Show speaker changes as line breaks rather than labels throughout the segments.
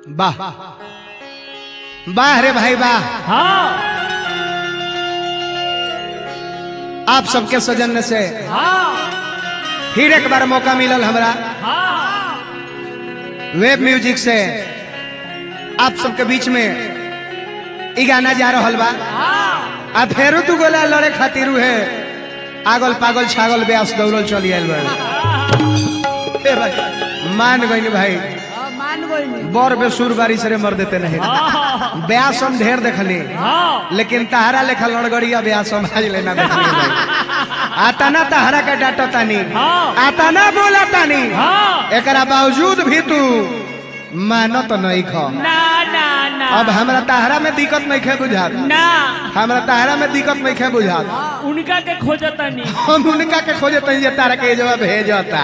वाह वाह रे भाई वाह
हाँ
आप सबके सौजन्य से
हाँ
फिर एक बार मौका मिलल हमरा
हाँ
वेब म्यूजिक से आप सबके बीच में ई गाना जा रहल बा आ फेरू तू गोला लड़े खातिर है आगल पागल छागल ब्यास दौड़ल चली आयल बा ए भाई मान गई भाई
मान गई
बर बेसुर बारी से मर देते नहीं ब्यास हम ढेर देखली
हाँ
लेकिन तहरा लेखा लड़गड़िया ब्यास हम आज लेना देखली भाई आता ना तहरा के डांटो तानी
हाँ।
आता ना बोला तानी
हाँ
एकरा बावजूद भी तू मानो तो नहीं खो
ना ना ना
अब हमरा तहरा में दिक्कत नहीं खे बुझात
ना
हमरा तहरा में दिक्कत नहीं खे बुझात
उनका के खोजता नहीं
हम उनका के खोजे तनी जे तारा के जवाब भेजता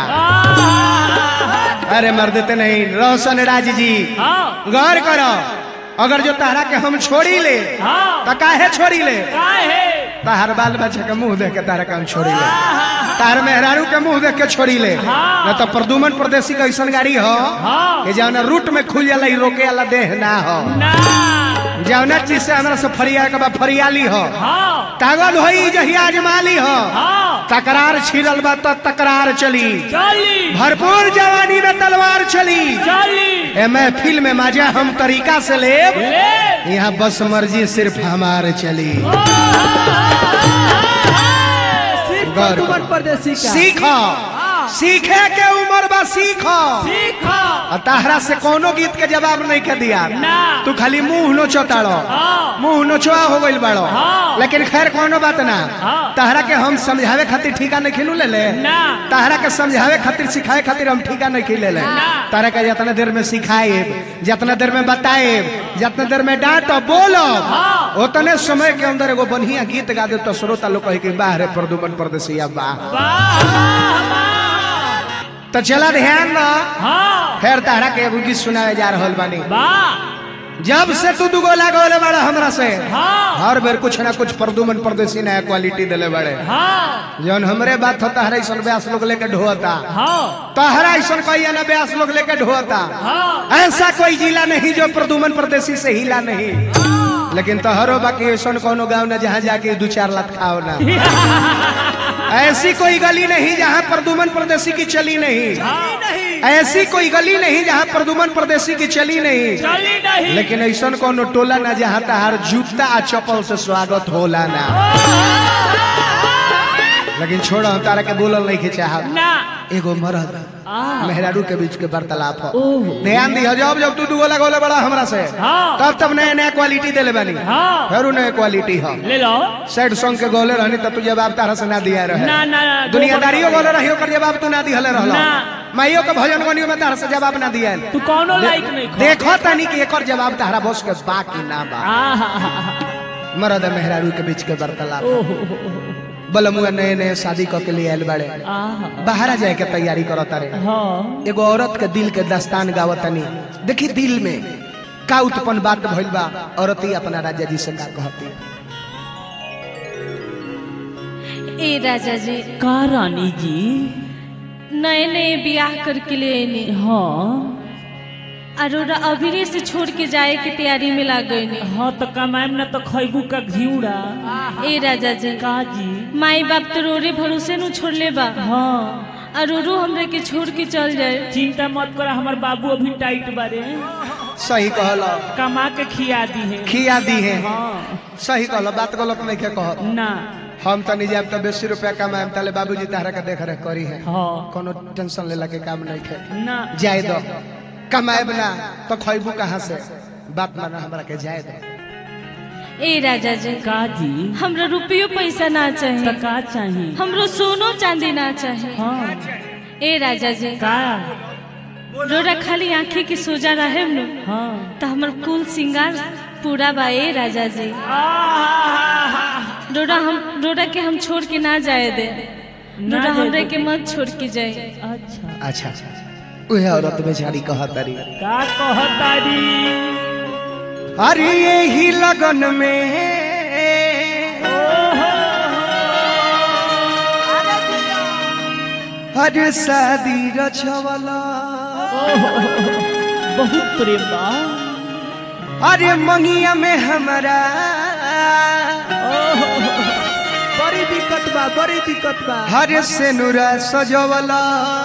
अरे मर देते नहीं रोशन राज जी
हाँ
गौर करो अगर जो तारा के हम छोड़ी ले
हाँ
तो काहे छोड़ी ले
काहे
तार बाल बच्चा के मुंह देख के तारा के हम छोड़ी ले तार मेहरारू के मुंह देख के छोड़ी ले
हाँ।
न तो प्रदुमन प्रदेशी का ऐसा गाड़ी हो
हाँ
कि जौना रूट में खुल जाला ई रोके वाला देह ना हो
ना
जौना चीज से हमरा से फरिया के बाद फरियाली हो
हाँ
तागत होई जहिया अजमाली हो
हाँ
तकरार छिड़ल बा तो तकरार चली
चली
भरपूर जवानी में तलवार चली
चली
ए महफिल में मजा हम तरीका से लेब
ले
यहाँ बस मर्जी सिर्फ हमारे चली
सिर्फ
गौर
प्रदुमन
करो।
परदेसी का
सीखो सीखे के उम्र बा सीखो
सीखो
और तहरा से कोनो गीत के जवाब नहीं के दिया
ना
तू खाली मुंह नोचो ताड़ो
हाँ
मुंह नोचवा हो गइल बाड़ो
हाँ।
लेकिन खैर कोनो बात ना
हाँ।
तहरा के हम समझावे खातिर ठीका नहीं खिलू ले ले
ना
तहरा के समझावे खातिर सिखाए खातिर हम ठीका नहीं खिले ले
ना।
तहरा के जितना देर में सिखाए जितना देर में बताए जितना देर में डांटो बोलो
हाँ।
उतने समय के अंदर एगो बढ़िया गीत गा दे तो श्रोता लोग कहे कि बाह रे प्रदुमन परदेसिया वाह
वाह वाह वाह
तो चला ध्यान ना
हाँ
फिर तहरा के एगो गीत सुनावे जा रहल बानी
वाह
जब से तू दुगो लागोले बड़ा हमरा से
हाँ
हर बेर कुछ ना कुछ प्रदुमन परदेसी नया क्वालिटी दिले बड़े
हाँ
जौन हमरे बात होता है ऐसा ब्यास लोग लेके ढोता
हाँ
तहरा ऐसा कोई ना ब्यास लोग लेके ढोता
हाँ
ऐसा कोई जिला नहीं जो प्रदुमन परदेसी से हिला नहीं लेकिन तहरो बाकी ऐसा कोनो गांव ना जहाँ जाके दो चार लाख खाओ ना ऐसी कोई गली नहीं जहाँ प्रदुमन परदेसी की चली नहीं ऐसी कोई गली नहीं जहाँ प्रदुमन परदेसी की चली नहीं
चली नहीं
लेकिन ऐसा कोनो टोला ना जहाँ तहार जूता आ चप्पल से स्वागत होला ना लेकिन छोड़ो हम तारा के बोलल नहीं के चाहब
ना
एगो मरद
आ
मेहरारू के बीच के वार्तालाप हो
ओह
ध्यान दी जब जब तू दुगोला गोला बड़ा हमरा से
हाँ।
तब तब नया नया क्वालिटी देले बानी
हाँ
फेरू नया क्वालिटी हो
ले लो
सैड सॉन्ग के गोले रहनी तब तू जवाब तारा से ना दिया रहे
ना ना ना
दुनियादारियों गोले रही ओकर जवाब तू ना दिहले रहलो
ना।
माइयो के भजन गनियो में तारा से जवाब ना दिया
तू कौनो लाइक नहीं खो
देखो तनी कि एकर जवाब तारा बस के बा कि ना बा
आहा
मरद आ मेहरारू के बीच के वार्तालाप
ओहो
बलमुआ नए नए शादी क के लिए आयल बड़े
आहा
बाहर जाए के तैयारी करत तारे
हाँ
एगो औरत के दिल के दास्तान गावतनी देखी दिल में का उत्पन्न बात भइल बा औरत ही अपना राजा जी से का कहती
ए राजा जी
का रानी जी
नए नए ब्याह करके ले आनी
हाँ
अरोरा अभिरे से छोड़ के जाए के तैयारी में लाग गई
हाँ तो कमाएम ना तो खैबू का घिउड़ा
ए राजा जी
का जी
माई बाप तो रोरे भरोसे नु छोड़ ले बा
हाँ
अरोरो हमरे के छोड़ के चल जाए
चिंता मत कर हमार बाबू अभी टाइट बारे
सही कहल
कमा के खिया दी है
खिया दी है
हाँ
सही कहल बात गलत नहीं के कह
ना
हम तो निजाम तो बेसी रुपया कमाएम ताले बाबूजी तारा के देख रेख करी है
हाँ
कोनो टेंशन लेला के काम नहीं खे
ना
जाए दो कमाएब ना तो खैबू कहाँ से बात माना हमरा के जाए दो
ए राजा जी
का जी
हमरा रुपयो पैसा ना
तो
चाहिए
का चाहिए
हमरो सोनो चांदी ना चाहिए
हाँ
ए राजा जी
का
रोरा खाली आंखें की सोजा रहे नु
हाँ
तो हमर कुल सिंगार पूरा बा ए राजा जी
आहा
रोरा हम रोरा के हम छोड़ के ना जाए दे
ना
रोरा
जाए
हमरे
दे।
के मत छोड़ के जाए
अच्छा
अच्छा उहे औरत बेचारी कहतारी
का कहतारी
अरे यही लगन में हर शादी रछवला
बहुत प्रेम बा
अरे मंगिया में हमारा
बड़ी दिक्कत बा बड़ी दिक्कत बा
हरे से नूरा सजवला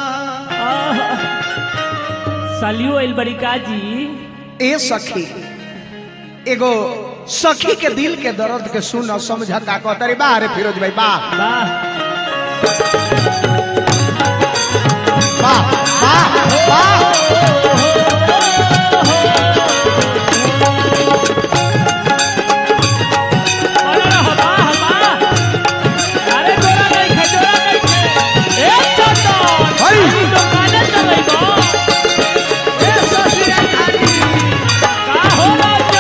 सालियो आइल बड़ी काजी
ए सखी एगो सखी के दिल के दर्द के सुन और समझ का कहता रे बा रे फिरोज भाई बा
वाह
बा बा बा
अरे वाह वाह अरे जोरा नहीं खे जोरा नहीं खे ए चंदन
हई।
अभी दुकाने चलै गो
ए सखिया खाली
का हो राजा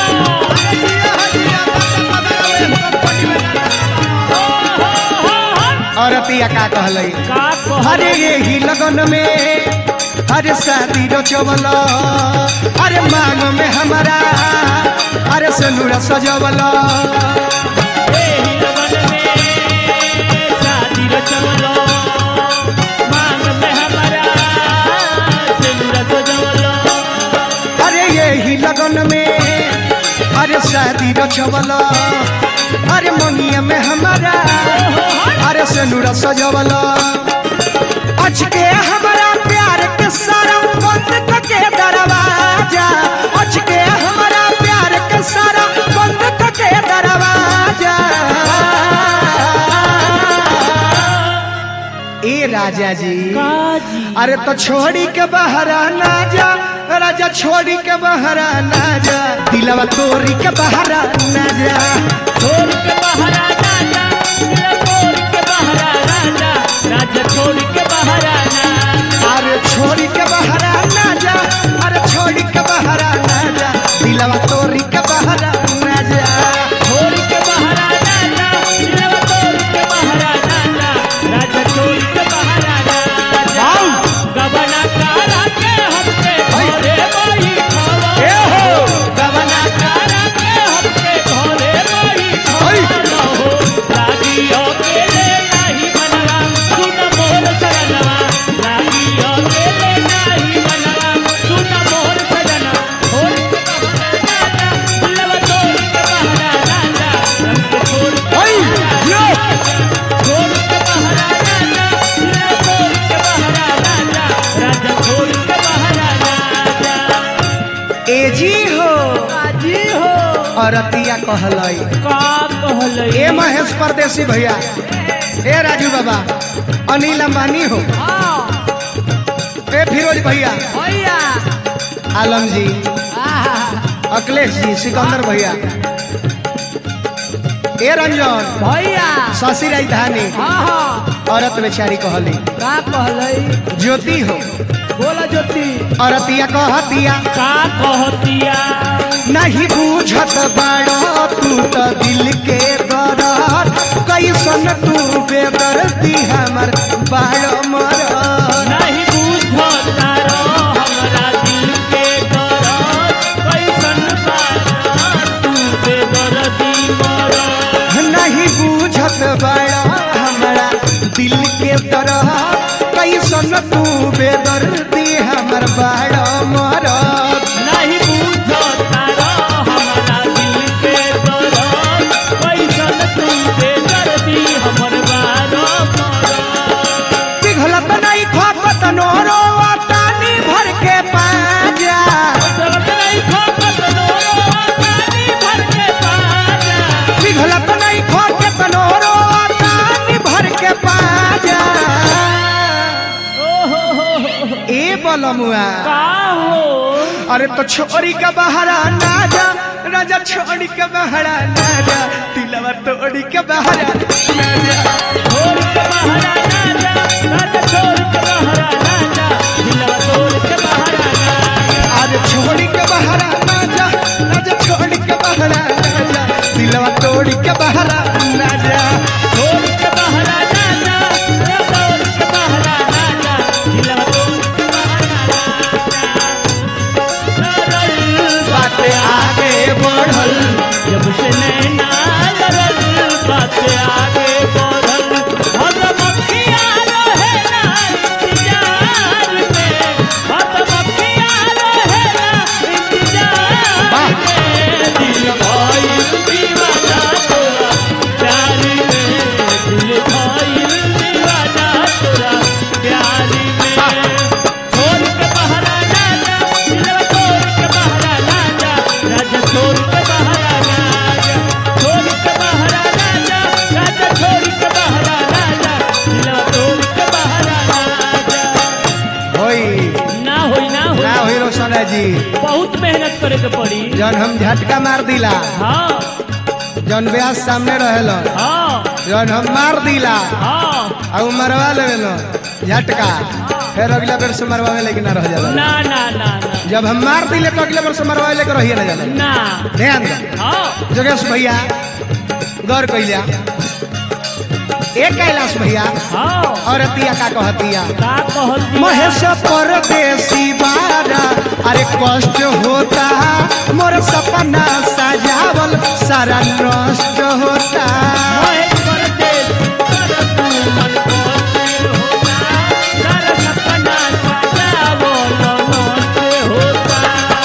औरतिया का कहलई
का कह
अरे यही लगन में अरे शादी रचवल अरे मांग में हमारा अरे सनुरा सजवल
एही लगन में शादी रचवलो मांग में हमारा सिंदूर सजवलो
अरे यही लगन में अरे शादी रचवल अरे मंगिया में हमारा अरे सनुरा सजवल अचके हमारा प्यार के सारा बंद करके दरवाजा अचके हमारा प्यार के सारा बंद करके दरवाजा ए राजा जी
काजी
अरे तो छोड़ी के बहरा ना जा राजा छोड़ी के बहरा ना जा दिलवा तोरी के बहरा ना जा
छोड़ के बहरा राजा मेरा छोड़ के बहरा राजा राजा छोड़ के बहरा ना
अरे छोड़ी के बहरा ना जा अरे छोड़ी के बहरा ना जा दिलवा तोरी के बहरा ना जा
छोड़ के बहरा राजा मेरा छोड़ के बहरा राजा राजा छोड़ के बहरा राजा
वाऊ!
गबना करा के हमके
हई!
घरे बही
ए
खावा
हो
गबना करा के हमके घरे बही
हई!
खावा लागियो के ले नाही मनवा सुन मोर सजनवा लागियो के ले नाही मनवा सुन मोर सजना छोड़ के बहरा राजा दिलवा तोड़ के बहरा राजा रंग छोड़ के
हई! यो!
छोड़ के बहरा राजा दिलवा तोड़ के बहरा राजा राजा छोड़ के बहरा राजा
ए जी हो
जी हो
औरतिया कहलई
का कहले
ए महेश परदेसी भैया ए राजू बाबा अनिल अंबानी हो ए फिरोज भैया
भैया
आलम जी अखिलेश जी सिकंदर भैया ए रंजन
भैया
शशि राजधानी
हाँ हाँ
औरत बेचारी कहली
का कहले
ज्योति हो
बोला ज्योति
औरतिया कहतिया
का कहतिया
नहीं बूझत बाड़ो तू तो दिल के दरद कैसन तू बेदर्दी हमर बाड़ो मरद
नहीं बुझता रो हमरा दिल के दर्द कैसन बात तू बेदर्दी मरद
नहीं बूझत बड़ा हमारा दिल के तरह कैसन तू बेदर्दी हमर बड़ा मरद
नहीं बुझता रो हमरा दिल के दर्द कैसन तू बेदर्दी हमर बारो मरद
पिघलत नहीं खोकत नोरो तानी भर के पाजा
चलत नहीं खोकत नोरो पानी भर के पाजा
पिघलत नहीं खोकत नोरो तानी भर के पाजा
ओहो हो हो
ए बलमुआ
का हो
अरे तो छोरी के बहरा ना जा राजा छोड़ी के बहरा ना जा दिलवा तोड़ी के बहरा ना जा
छोड़ के बहरा राजा राजा छोड़ के बहरा राजा दिलवा तोड़ के बहरा राजा
आज छोड़ी के बहरा ना जा राजा छोड़ी के बहरा ना जा दिलवा तोड़ी के बहरा ना जा
छोड़ के बहरा राजा राजा तोड़ के बहरा राजा दिलवा तोड़ के बहरा राजा
बात आगे बढ़ल
जब से नैना लड़ल बात आगे बढ़ल हम मक्खिया रहे ना इंतजार में हम मक्खिया रहे ना इंतजार
वाह।
में
दरोगा जी
बहुत मेहनत करे के पड़ी
जौन हम झटका मार दिला
हाँ
जौन ब्यास सामने रहेलो
हाँ
जौन हम मार दिला
हाँ
आ उ मरवा लेलो झटका फिर अगला बेर से मरवावे लेकिन ना रह जाला
ना ना ना ना
जब हम मार दिले तो अगले बेर से मरवावे लेकर रहिए ना जाला
ना
ध्यान दे
हाँ
जोगेश भैया गौर कैलिया एक कैलाश भैया
हाँ
और अतिया का कहतिया
का कहती
महेश परदेसी बारा अरे कष्ट होता मोर सपना सजावल सारा नष्ट होता
महेश परदेस, कर तू मन को स्थिर होता, सारा सपना सजावल मस्त होता।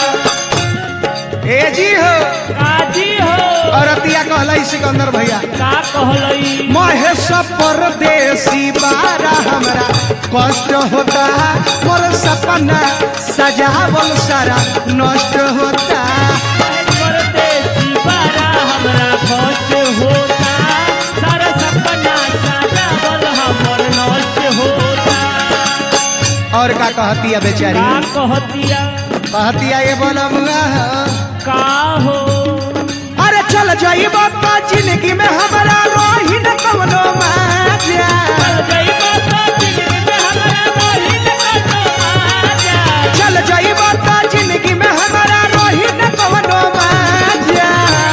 ए जी हो
काजी हो
और अतिया कहला सिकंदर भैया
का कहलई
महेश परदेसी बारा हमरा कष्ट होता मोर सपना सजावल सारा नष्ट होता
महेश परदेसी बारा हमरा कष्ट होता सारा सपना सजावल हमर नष्ट होता
और का कहतिया बेचारी
का कहतिया
कहतिया ये बोलमुआ
का हो
अरे चल जाइब तो जिंदगी में हमारा रोही न कवनो माजा
चल जइबो तो जिंदगी में हमरा रही न कतो आजा
चल जाइब तो जिंदगी में हमारा रोही न कवनो माजा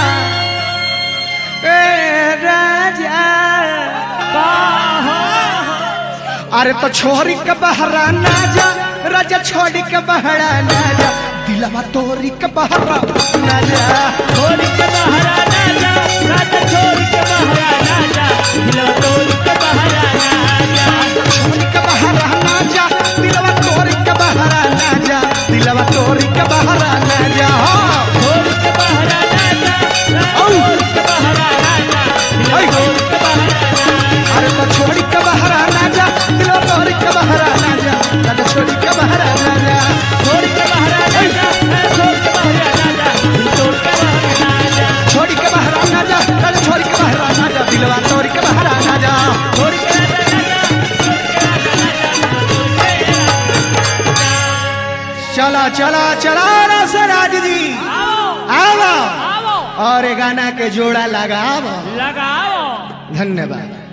ए राजा
का हो
अरे तो छोरी के बहरा ना जा राजा छोड़ी के बहरा ना जा दिलवा तोरी के बहरा ना जा
छोड़ के बहरा ना जा राजा छोड़ के बहरा ना जा दिलवा तोड़ के बहरा ना जा
छोरी के बहरा ना जा दिलवा तोरी के बहरा ना जा दिलवा तोरी के बहरा ना जा हाँ।
छोड़ के बहरा ना जा राजा
औ।
छोड़ के बहरा ना जा दिलवा
ऐ।
तोड़ के बहरा ना जा
अरे तो छोड़ी के बहरा ना जा दिलवा तोरी के बहरा ना जा राजा छोड़ी के बहरा ना जा
छोड़ के बहरा ना जा राजा छोड़ के बहरा ना जा दिल तोड़ के बहरा ना जा
छोड़ी के बहरा ना जा राजा छोड़ी के बहरा ना जा दिलवा तोरी के बहरा ना जा
छोड़ के राजा ना जा छोड़ के राजा ना जा दिल तोड़ के
चला चला चला रसराज जी
आओ
आओ
आओ
और ये गाना के जोड़ा लगाओ
लगाओ
धन्यवाद